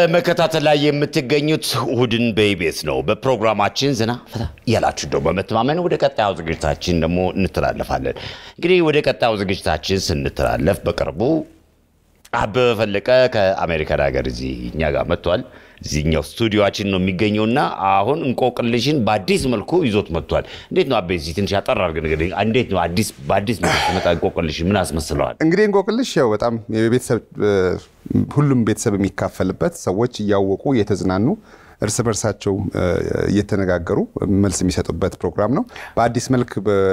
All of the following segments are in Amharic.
በመከታተል ላይ የምትገኙት እሁድን በኢቢኤስ ነው። በፕሮግራማችን ዘና ፈታ እያላችሁ ደግሞ በመተማመን ወደ ቀጣዩ ዝግጅታችን ደግሞ እንተላለፋለን። እንግዲህ ወደ ቀጣዩ ዝግጅታችን ስንተላለፍ በቅርቡ አበበ ፈለቀ ከአሜሪካን ሀገር እዚህ እኛ ጋር መጥቷል። እዚህኛው ስቱዲዮችን ነው የሚገኘውና አሁን እንቆቅልሽን በአዲስ መልኩ ይዞት መጥቷል። እንዴት ነው አቤ? እዚህ ትንሽ አጠር አድርገህ ንገረኝ። እንዴት ነው አዲስ በአዲስ መልኩ ሲመጣ እንቆቅልሽ ምን አስመስለዋል? እንግዲህ እንቆቅልሽ ያው በጣም የቤተሰብ ሁሉም ቤተሰብ የሚካፈልበት ሰዎች እያወቁ እየተዝናኑ እርስ በርሳቸው እየተነጋገሩ መልስ የሚሰጡበት ፕሮግራም ነው። በአዲስ መልክ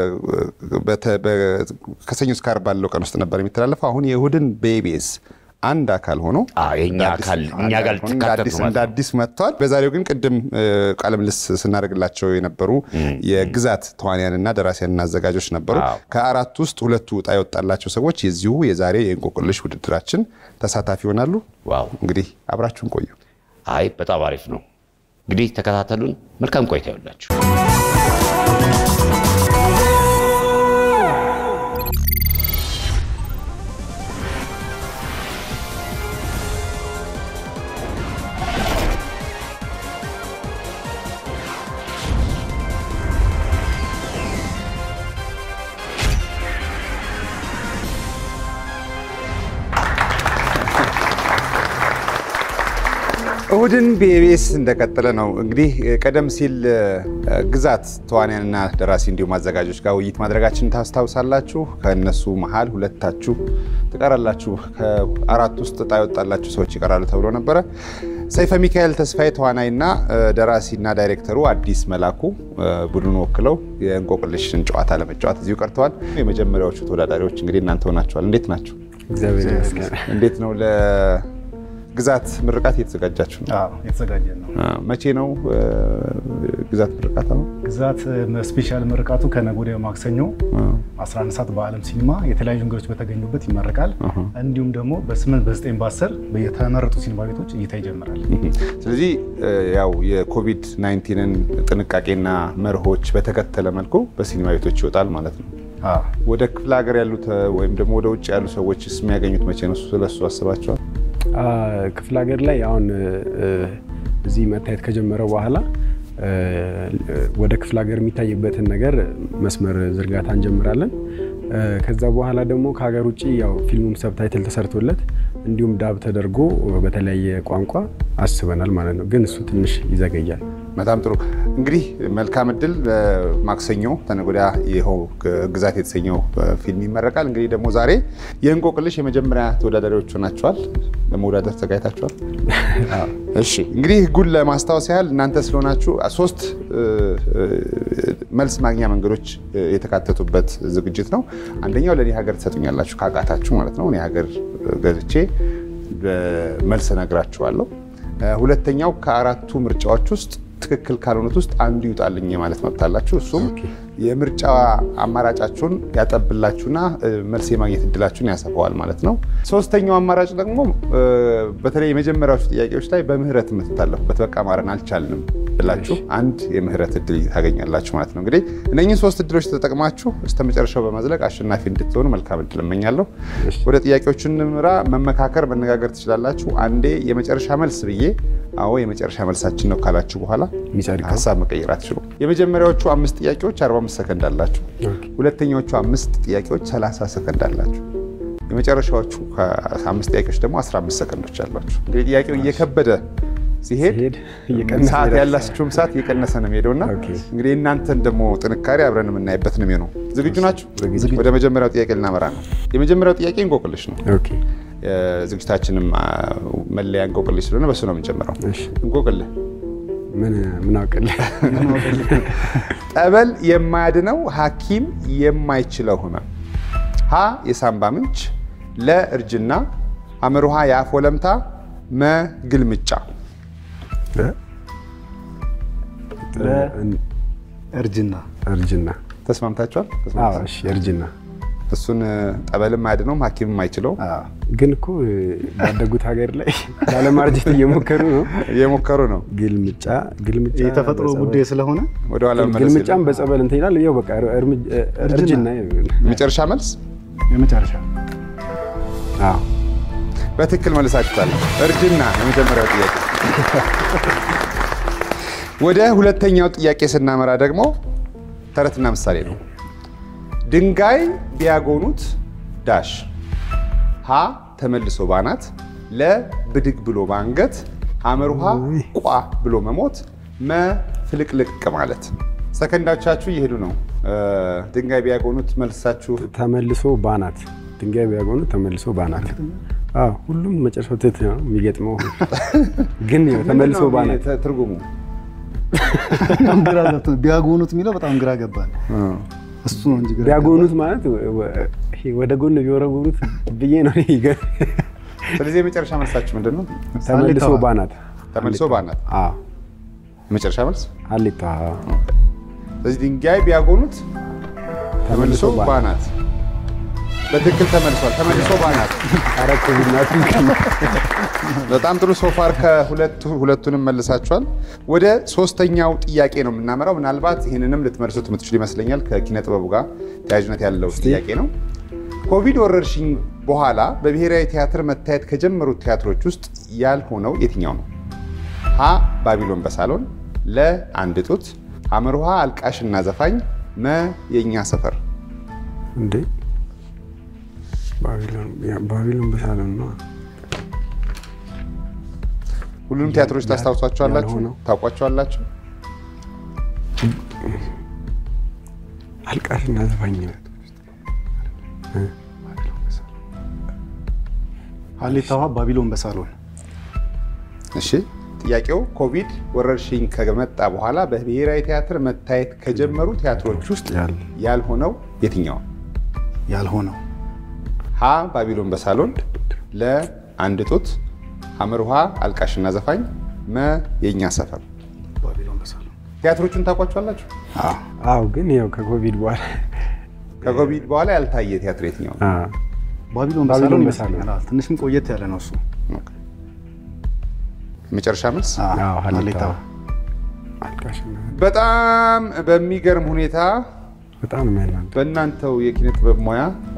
ከሰኞ እስከ ዓርብ ባለው ቀን ውስጥ ነበር የሚተላለፈው። አሁን የእሁድን በኢቢኤስ አንድ አካል ሆኖ የኛ አካል እኛ ጋር ልትካተት ነው እንደ አዲስ መጥቷል። በዛሬው ግን ቅድም ቃለ ምልልስ ስናደርግላቸው የነበሩ የግዛት ተዋንያንና ደራሲያንና አዘጋጆች ነበሩ። ከአራት ውስጥ ሁለቱ ዕጣ የወጣላቸው ሰዎች የዚሁ የዛሬ የእንቆቅልሽ ውድድራችን ተሳታፊ ይሆናሉ። ዋው እንግዲህ አብራችሁን ቆዩ። አይ በጣም አሪፍ ነው። እንግዲህ ተከታተሉን። መልካም ቆይታ ይሁንላችሁ። እሁድን በኢቢኤስ እንደቀጠለ ነው። እንግዲህ ቀደም ሲል ግዛት ተዋንያንና ደራሲ እንዲሁም አዘጋጆች ጋር ውይይት ማድረጋችን ታስታውሳላችሁ። ከእነሱ መሀል ሁለታችሁ ትቀራላችሁ፣ ከአራት ውስጥ ዕጣ የወጣላችሁ ሰዎች ይቀራሉ ተብሎ ነበረ። ሰይፈ ሚካኤል ተስፋዬ ተዋናይና ደራሲና ዳይሬክተሩ አዲስ መላኩ ቡድኑን ወክለው የእንቆቅልሽን ጨዋታ ለመጫወት እዚሁ ቀርተዋል። የመጀመሪያዎቹ ተወዳዳሪዎች እንግዲህ እናንተ ሆናችኋል። እንዴት ናቸው? እግዚአብሔር ይመስገን። እንዴት ነው ግዛት ምርቃት እየተዘጋጃችሁ ነው? የተዘጋጀ ነው። መቼ ነው ግዛት ምርቃት ነው? ግዛት ስፔሻል ምርቃቱ ከነገ ወዲያ ማክሰኞ 11 ሰዓት በዓለም ሲኒማ የተለያዩ እንግዶች በተገኙበት ይመረቃል። እንዲሁም ደግሞ በ8 በ9 በ10 የተመረጡ ሲኒማ ቤቶች እይታ ይጀምራል። ስለዚህ ያው የኮቪድ 19ን ጥንቃቄና መርሆች በተከተለ መልኩ በሲኒማ ቤቶች ይወጣል ማለት ነው። ወደ ክፍለ ሀገር ያሉት ወይም ደግሞ ወደ ውጭ ያሉ ሰዎች የሚያገኙት መቼ ነው? ስለሱ አስባቸዋል? ክፍለ ሀገር ላይ አሁን እዚህ መታየት ከጀመረ በኋላ ወደ ክፍለ ሀገር የሚታይበትን ነገር መስመር ዝርጋታ እንጀምራለን። ከዛ በኋላ ደግሞ ከሀገር ውጭ ያው ፊልሙም ሰብታይትል ተሰርቶለት እንዲሁም ዳብ ተደርጎ በተለያየ ቋንቋ አስበናል ማለት ነው። ግን እሱ ትንሽ ይዘገያል። በጣም ጥሩ እንግዲህ መልካም እድል። ማክሰኞ ተነገ ወዲያ ይኸው ግዛት የተሰኘው ፊልም ይመረቃል። እንግዲህ ደግሞ ዛሬ የእንቆቅልሽ የመጀመሪያ ተወዳዳሪዎች ሆናችኋል። ለመወዳደር ተዘጋጅታችኋል? እሺ እንግዲህ ህጉን ለማስታወስ ያህል እናንተ ስለሆናችሁ ሶስት መልስ ማግኛ መንገዶች የተካተቱበት ዝግጅት ነው። አንደኛው ለእኔ ሀገር ትሰጡኛላችሁ ካቃታችሁ ማለት ነው። እኔ ሀገር ገዝቼ መልስ እነግራችኋለሁ። ሁለተኛው ከአራቱ ምርጫዎች ውስጥ ትክክል ካልሆኑት ውስጥ አንዱ ይውጣልኝ ማለት መብት አላችሁ። እሱም የምርጫ አማራጫችሁን ያጠብላችሁና መልስ የማግኘት እድላችሁን ያሰፋዋል ማለት ነው። ሶስተኛው አማራጭ ደግሞ በተለይ የመጀመሪያዎቹ ጥያቄዎች ላይ በምህረት የምትታለፉበት በቃ ማረን አልቻልንም ብላችሁ አንድ የምህረት እድል ታገኛላችሁ ማለት ነው። እንግዲህ እነኝህን ሶስት እድሎች ተጠቅማችሁ እስከ መጨረሻው በመዝለቅ አሸናፊ እንድትሆኑ መልካም እድል እመኛለሁ። ወደ ጥያቄዎቹ እንምራ። መመካከር፣ መነጋገር ትችላላችሁ። አንዴ የመጨረሻ መልስ ብዬ አዎ የመጨረሻ መልሳችን ነው ካላችሁ በኋላ ሀሳብ መቀየር አትችሉ። የመጀመሪያዎቹ አምስት ጥያቄዎች 45 ሰከንድ አላችሁ። ሁለተኛዎቹ አምስት ጥያቄዎች 30 ሰከንድ አላችሁ። የመጨረሻዎቹ አምስት ጥያቄዎች ደግሞ 15 ሰከንዶች አሏችሁ። እንግዲህ ጥያቄው እየከበደ ሲሄድ ሰዓት ያላችሁም ሰዓት እየቀነሰ ነው የሚሄደው እና እንግዲህ እናንተን ደግሞ ጥንካሬ አብረን የምናይበት ነው የሚሆነው። ዝግጁ ናችሁ? ወደ መጀመሪያው ጥያቄ ልናመራ ነው። የመጀመሪያው ጥያቄ እንቆቅልሽ ነው። ዝግጅታችንም መለያ እንቆቅልሽ ስለሆነ በሱ ነው የምንጀምረው። እንቆቅልህ ምን አውቅልህ? ጠበል የማያድነው ሐኪም የማይችለው ህመም ሀ የሳምባ ምንጭ፣ ለ እርጅና፣ አመርሃ የአፍ ወለምታ፣ መ ግልምጫ። እርጅና እርጅና ተስማምታችኋል? እሺ እርጅና እሱን ጠበልም አያድነውም ሐኪምም አይችለውም። ግን እኮ ባደጉት ሀገር ላይ ላለማርጀት እየሞከሩ ነው እየሞከሩ ነው። ግልምጫ ግልምጫ የተፈጥሮ ጉዳይ ስለሆነ ወደኋላ መመለስ ግልምጫም የለም። በጸበል እንትን ይላል። ያው በቃ እርጅና የመጨረሻ መልስ የመጨረሻ አዎ በትክክል መልሳችኋል። እርጅና የመጀመሪያው ጥያቄ። ወደ ሁለተኛው ጥያቄ ስናመራ ደግሞ ተረትና ምሳሌ ነው። ድንጋይ ቢያጎኑት ዳሽ ሀ ተመልሶ ባናት ለ ብድግ ብሎ ባንገት ሐመርሃ ቋ ብሎ መሞት መ ፍልቅልቅ ማለት። ሰከንዳቻችሁ እየሄዱ ነው። እ፣ ድንጋይ ቢያጎኑት መልሳችሁ ተመልሶ ባናት ድንጋይ ቢያጎኑ ተመልሶ ባናት። አዎ ሁሉም መጨረሻው ትት ነው የሚገጥመው፣ ግን ያው ተመልሶ ምንድን ነው ባናት ተ- ትርጉሙ በጣም ግራ ገብቶ ቢያጎኑት የሚለው በጣም ግራ ገባል። እሱ ነው እንጂ ግራ ቢያጎኑት ማለት ወ- ይሄ ወደ ጎን ቢወረውሩት ብዬ ነው እኔ ገ- ስለዚህ የመጨረሻ መልሳችሁ ምንድን ነው? ተመልሶ ባናት ተመልሶ ባናት አዎ የመጨረሻ መልስ። ሀሌታ ስለዚህ ድንጋይ ቢያጎኑት ተመልሶ ተመልሶ ባናት። በትክክል ተመልሷል። ተመልሶ ባናት። አረክ ቡናቱ በጣም ጥሩ ሶፋር ከሁለቱ ሁለቱንም መልሳችኋል። ወደ ሶስተኛው ጥያቄ ነው የምናመራው። ምናልባት ይህንንም ልትመልሱት የምትችሉ ይመስለኛል። ከኪነ ጥበቡ ጋር ተያያዥነት ያለው ጥያቄ ነው። ኮቪድ ወረርሽኝ በኋላ በብሔራዊ ቲያትር መታየት ከጀመሩት ቲያትሮች ውስጥ ያልሆነው የትኛው ነው? ሀ ባቢሎን በሳሎን፣ ለ አንድ ጡት፣ ሐመርሃ አልቃሽና ዘፋኝ፣ መ የእኛ ሰፈር። እንዴ ባቢሎን ያ- ባቢሎን በሳሎን ነው ሁሉንም ቲያትሮች ታስታውሷቸዋላችሁ? ያልሆነው። ታውቋቸዋላችሁ? አልቃሽና ዘፋኝ ነው። ሀሌታ ውሃ ባቢሎን በሳሎን እሺ ጥያቄው ኮቪድ ወረርሽኝ ከመጣ በኋላ በብሔራዊ ቲያትር መታየት ከጀመሩ ቲያትሮች ውስጥ ያል- ያልሆነው የትኛው? ያልሆነው ሀ ባቢሎን በሳሎን፣ ለ አንድ ጡት፣ ሐመርሃ አልቃሽና ዘፋኝ፣ መ የእኛ ሰፈር። ባቢሎን በሳሎን ቲያትሮቹን ታውቋቸዋላችሁ? አዎ ግን ያው ከኮቪድ በኋላ ከኮቪድ በኋላ ያልታየ ቲያትር የትኛው? ነው? አዎ ባቢሎን ባቢሎን በሳሎን በሳሎን። ይመስለኛል። አዎ፣ ትንሽም ቆየት ያለ ነው እሱ። ኦኬ። መጨረሻ መልስ። አዎ፣ አዎ ሀሌታ ሀሌታ አልቃሽና በጣም በሚገርም ሁኔታ በጣም ነው የሚያናድ በእናንተው የኪነ ጥበብ ሙያ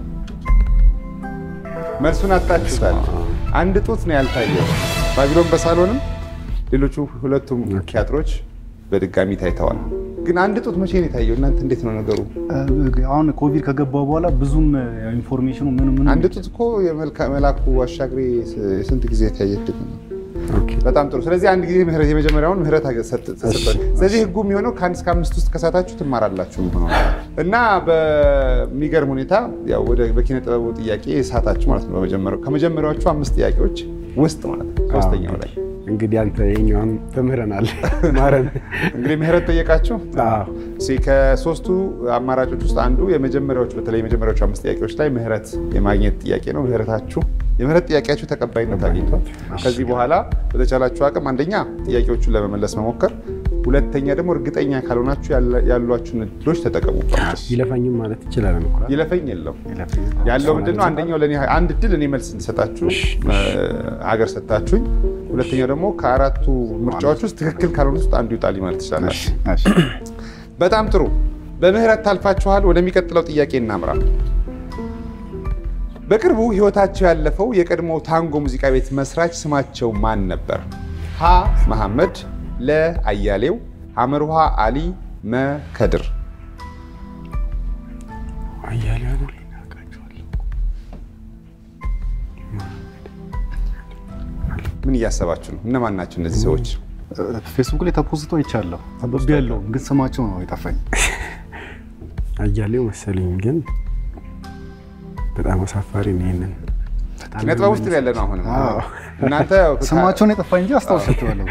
መልሱን አጣችሁታል። አንድ ጡት ነው ያልታየው። ባቢሎን በሳሎንም ሌሎቹ ሁለቱም ቲያትሮች በድጋሚ ታይተዋል። ግን አንድ ጡት መቼ ነው የታየው? እናንተ እንዴት ነው ነገሩ? አሁን ኮቪድ ከገባ በኋላ ብዙም ኢንፎርሜሽኑ ምን ምን አንድ ጡት እኮ የመልካ- መላኩ አሻግሬ ስንት ጊዜ የታየ ፊልም ነው። ኦኬ በጣም ጥሩ። ስለዚህ አንድ ጊዜ ምህረት የመጀመሪያውን ምህረት አገ- ሰጥ- ተሰጠን። ስለዚህ ህጉ የሚሆነው ከአንድ እስከ አምስት ውስጥ ከሳታችሁ ትማራላችሁ የሚሆነው እና በሚገርም ሁኔታ ያው ወደ በኪነ ጥበቡ ጥያቄ ሳታችሁ ማለት ነው። በመጀመሪያው ከመጀመሪያዎቹ አምስት ጥያቄዎች ውስጥ ማለት ነው። ሶስተኛው ላይ እንግዲህ አንተ የኛውን ተምህረናል ማረን እንግዲህ ምህረት ጠየቃችሁ። አዎ እስኪ ከሶስቱ አማራጮች ውስጥ አንዱ የመጀመሪያዎቹ በተለይ የመጀመሪያዎቹ አምስት ጥያቄዎች ላይ ምህረት የማግኘት ጥያቄ ነው። ምህረታችሁ የምህረት ጥያቄያችሁ ተቀባይነት አግኝቷል። ከዚህ በኋላ በተቻላችሁ አቅም አንደኛ ጥያቄዎቹን ለመመለስ መሞከር፣ ሁለተኛ ደግሞ እርግጠኛ ካልሆናችሁ ያለ- ያሏችሁን እድሎች ተጠቀሙባቸው። ይለፋኝም ማለት ይችላል እኮ ይለፈኝ የለው ያለው ምንድን ነው? አንደኛው ለእኔ አንድ እድል እኔ መልስ እንድሰጣችሁ እ፣ ሀገር ሰጣችሁኝ። ሁለተኛው ደግሞ ከአራቱ ምርጫዎች ውስጥ ትክክል ካልሆኑት ውስጥ አንዱ ይውጣልኝ ማለት ትችላላችሁ። በጣም ጥሩ። በምህረት ታልፋችኋል። ወደሚቀጥለው ጥያቄ እናምራ። በቅርቡ ህይወታቸው ያለፈው የቀድሞ ታንጎ ሙዚቃ ቤት መስራች ስማቸው ማን ነበር? ሀ መሐመድ፣ ለ አያሌው፣ ሐመርሃ አሊ፣ መ ከድር። አያሌው አይደል አውቃቸዋለሁ። ምን እያሰባችሁ ነው? እነማን ናቸው እነዚህ ሰዎች? ፌስቡክ ላይ ተፖስቶ አይቻለሁ። አበብ ያለው ግን ስማቸው ነው የጠፋኝ። አያሌው መሰለኝ ግን በጣም አሳፋሪ ነው። ይሄንን ኪነ ጥበብ ውስጥ ያለ ነው። አሁንም አዎ። እናንተ ስማቸውን የጠፋኝ እንጂ አስታውሳቸዋለሁ።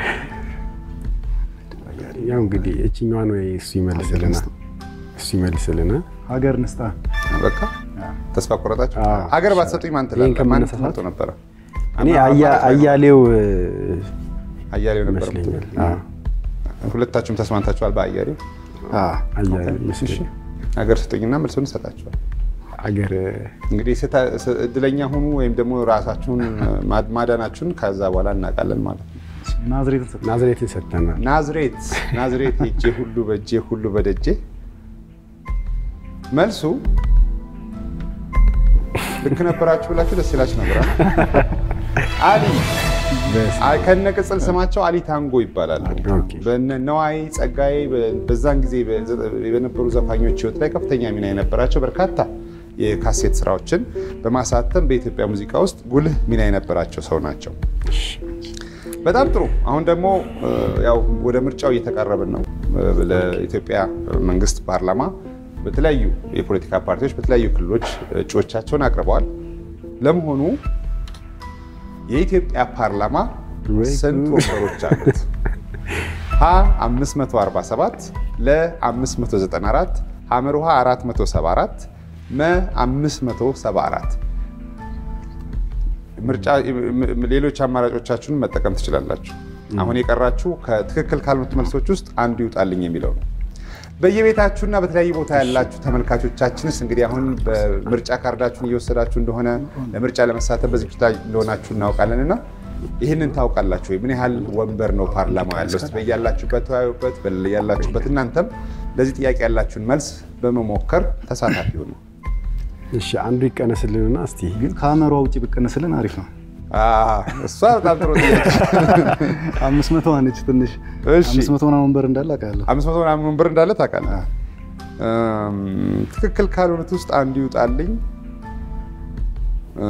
ያው እንግዲህ እችኛዋን ወይ እሱ ይመልስልና እሱ ይመልስልና ሀገር ንስጣ በቃ ተስፋ ቆረጣችሁ። አዎ። ሀገር ባትሰጡኝ ማን ይሄን ትላለህ? ማን ከመነሳሳት ትመርጡ ነበረ? እኔ አማ- አያ- አማራጭ አይኖርም። አያሌው እ፣ አያሌው ነበር። ይመስለኛል። አዎ፣ ሁለታችሁም ተስማምታችኋል በአያሌው። አያሌው ይመስለኛል። ሀገር ስጡኝና መልሱን እሰጣችኋል። አገር እንግዲህ ስታ- ስ- እድለኛ ሁኑ ወይም ደግሞ ራሳችሁን ማ- ማዳናችሁን ከዛ በኋላ እናውቃለን ማለት ነው። ናዝሬትን ሰጠ። ናዝሬትን ሰጥተናል። ናዝሬት ናዝሬት ሄጄ ሁሉ በእጄ ሁሉ በደጄ መልሱ ልክ ነበራችሁ ብላችሁ ደስ ይላችሁ ነበር። አሊ አይ፣ ከነ ቅጽል ስማቸው አሊ ታንጎ ይባላሉ። ኦኬ። በነ ነዋይ ጸጋዬ በ- በዛን ጊዜ በዘ- በነበሩ ዘፋኞች ህይወት ላይ ከፍተኛ ሚና የነበራቸው በርካታ የካሴት ስራዎችን በማሳተም በኢትዮጵያ ሙዚቃ ውስጥ ጉልህ ሚና የነበራቸው ሰው ናቸው። በጣም ጥሩ። አሁን ደግሞ እ፣ ያው ወደ ምርጫው እየተቃረብን ነው። እ፣ ለኢትዮጵያ መንግስት ፓርላማ በተለያዩ የፖለቲካ ፓርቲዎች በተለያዩ ክልሎች እጩዎቻቸውን አቅርበዋል። ለመሆኑ የኢትዮጵያ ፓርላማ ወይ ስንት ጉድ! ወንበሮች አሉት? ሀ 547 ለ 594 ሐመርሃ 474 መ 574 ምርጫ ም- ሌሎች አማራጮቻችሁን መጠቀም ትችላላችሁ። አሁን የቀራችሁ ከትክክል ካልሆኑት መልሶች ውስጥ አንዱ ይውጣልኝ የሚለው ነው። በየቤታችሁና በተለያየ ቦታ ያላችሁ ተመልካቾቻችንስ እንግዲህ አሁን በምርጫ ካርዳችሁን እየወሰዳችሁ እንደሆነ ለምርጫ ለመሳተፍ በዝግጅት ላይ እንደሆናችሁ እናውቃለን እና ይህንን ታውቃላችሁ ወይ? ምን ያህል ወንበር ነው ፓርላማው ያለው? እስኪ በያላችሁበት ተወያዩበት። በያላችሁበት እናንተም ለዚህ ጥያቄ ያላችሁን መልስ በመሞከር ተሳታፊ ሁኑ። እሺ አንዱ ይቀነስልንና እስቲ ግን ከአመሯ ውጭ ብቀነስልን አሪፍ ነው። አዎ፣ እሷ በጣም ጥሩ ጥያቄ አምስት መቶ ነች ትንሽ እሺ። አምስት መቶ ምናምን ወንበር እንዳለ አውቃለሁ። አምስት መቶ ምናምን ወንበር እንዳለ ታውቃለህ። እም፣ ትክክል ካልሆኑት ውስጥ አንዱ ይውጣልኝ። እ፣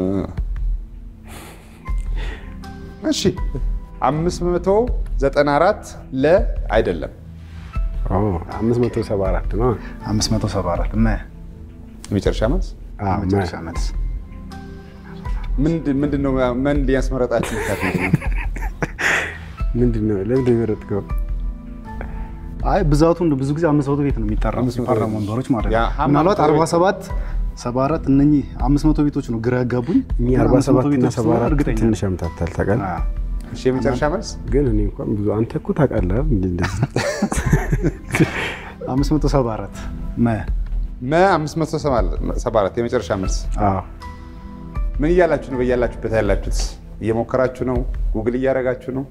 እሺ 594 ለ አይደለም 574 ነው። 574 መ የመጨረሻ መልስ አዎ፣ መጨረሻ መልስ ምንድን ምንድን ነው? ምን ሊያስመረጣችሁ ምክንያት ምንድን ነው? ምንድን ነው ለምንድን ነው የመረጥከው? አይ ብዛቱ እንደ ብዙ ጊዜ አምስት መቶ ቤት ነው የሚጠራው አምስት መቶ የፓርላማ ቤት። ወንበሮች ማለት ያ ነው። ሀማ ምናልባት መቶ ቤት 47 74 እነኚህ 500 ቤቶች ነው ግራ ያጋቡኝ። እኛ ግን 47 500 እና ቤቶች ስለሆነ 74 እርግጠኛ ትንሽ ያምታታል ታውቃለህ። አዎ። እሺ የመጨረሻ መልስ ግን እኔ እንኳን ብዙ አንተ እኮ ታውቃለህ አይደል? እንዴ እንደዚህ 574 መ መ 574 የመጨረሻ መልስ አዎ ምን እያላችሁ ነው? በያላችሁበት ያላችሁት እየሞከራችሁ ነው? ጉግል እያደረጋችሁ ነው?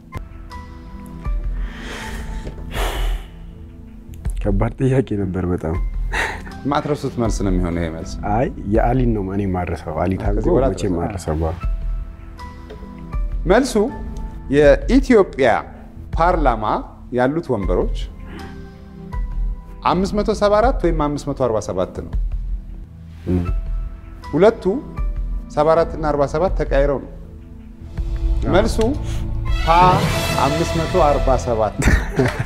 ከባድ ጥያቄ ነበር በጣም። ማትረሱት መልስ ነው የሚሆነው ይሄ መልስ። አይ የአሊን ነው እኔ ማረሰው። አሊ ታንጎ ከዚህ በኋላ መቼ አትረሳም። ማረሰው? መልሱ የኢትዮጵያ ፓርላማ ያሉት ወንበሮች 574 ወይም 547 ነው። ሁለቱ 74 እና 47 ተቀያይረው ነው። መልሱ ሀ 547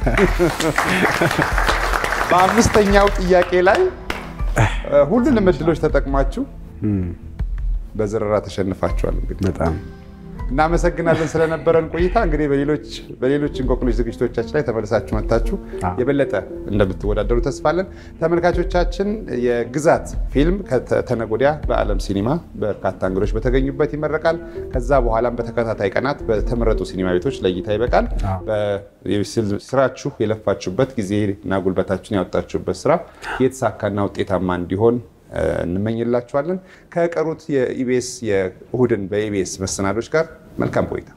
በአምስተኛው ጥያቄ ላይ እ፣ ሁሉንም እድሎች ተጠቅማችሁ በዝረራ ተሸንፋችኋል። እንግዲህ በጣም እናመሰግናለን ስለነበረን ቆይታ። እንግዲህ በሌሎች በሌሎች እንቆቅልሽ ዝግጅቶቻችን ላይ ተመልሳችሁ መጥታችሁ አዎ። የበለጠ እንደምትወዳደሩ ተስፋለን። ተመልካቾቻችን የግዛት ፊልም ከተነገ ወዲያ በዓለም ሲኒማ በርካታ እንግዶች በተገኙበት ይመረቃል። ከዛ በኋላም በተከታታይ ቀናት በተመረጡ ሲኒማ ቤቶች ለእይታ ይበቃል። አዎ። በ- ስራችሁ የለፋችሁበት ጊዜና ጉልበታችሁን ያወጣችሁበት ስራ የተሳካና ውጤታማ እንዲሆን እ፣ እንመኝላችኋለን። ከቀሩት የኢቢኤስ የእሁድን በኢቢኤስ መሰናዶች ጋር መልካም ቆይታ